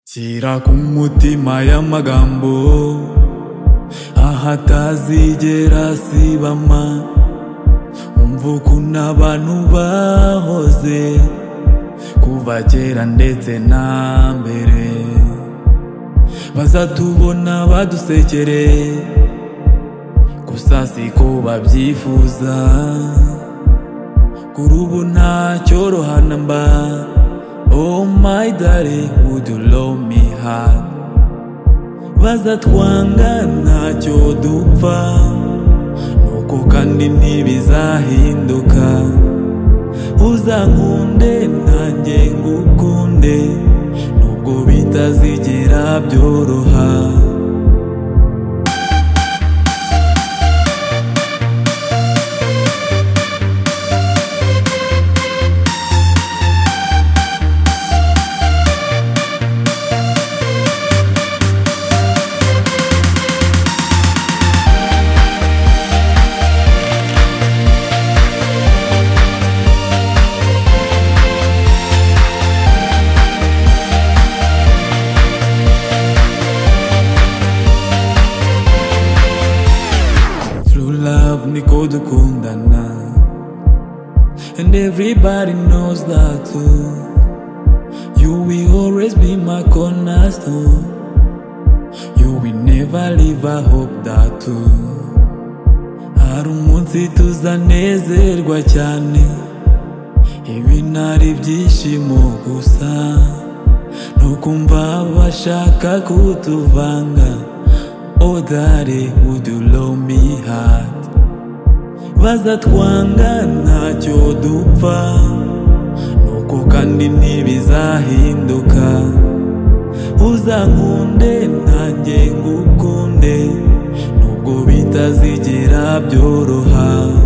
shyira ku mutima y'amagambo aho atazigera asibama umva ukuntu abantu bahoze kuva kera ndetse na mbere bazatubona badusekere gusa siko babyifuza kuri ubu ntacyoroha na mba Oh my darling, would you love me hard? Bazatwanga ntacyo dupfa Nuko kandi ntibizahinduka Uzankunde nanjye ngukunde Nubwo bitazigera byoroha True love niko dukundana And everybody knows that too You will always be my cornerstone You will never leave I hope that too Hari umunsi tuzanezerwa cyane Ibi ntari byishimo gusa Nukumva bashaka kutuvanga Oh daddy, would you love me hard? Bazatwanga ntacyo dupfa Nuko kandi ntibizahinduka Uzankunde nanjye ngukunde Nubwo bitazigera byoroha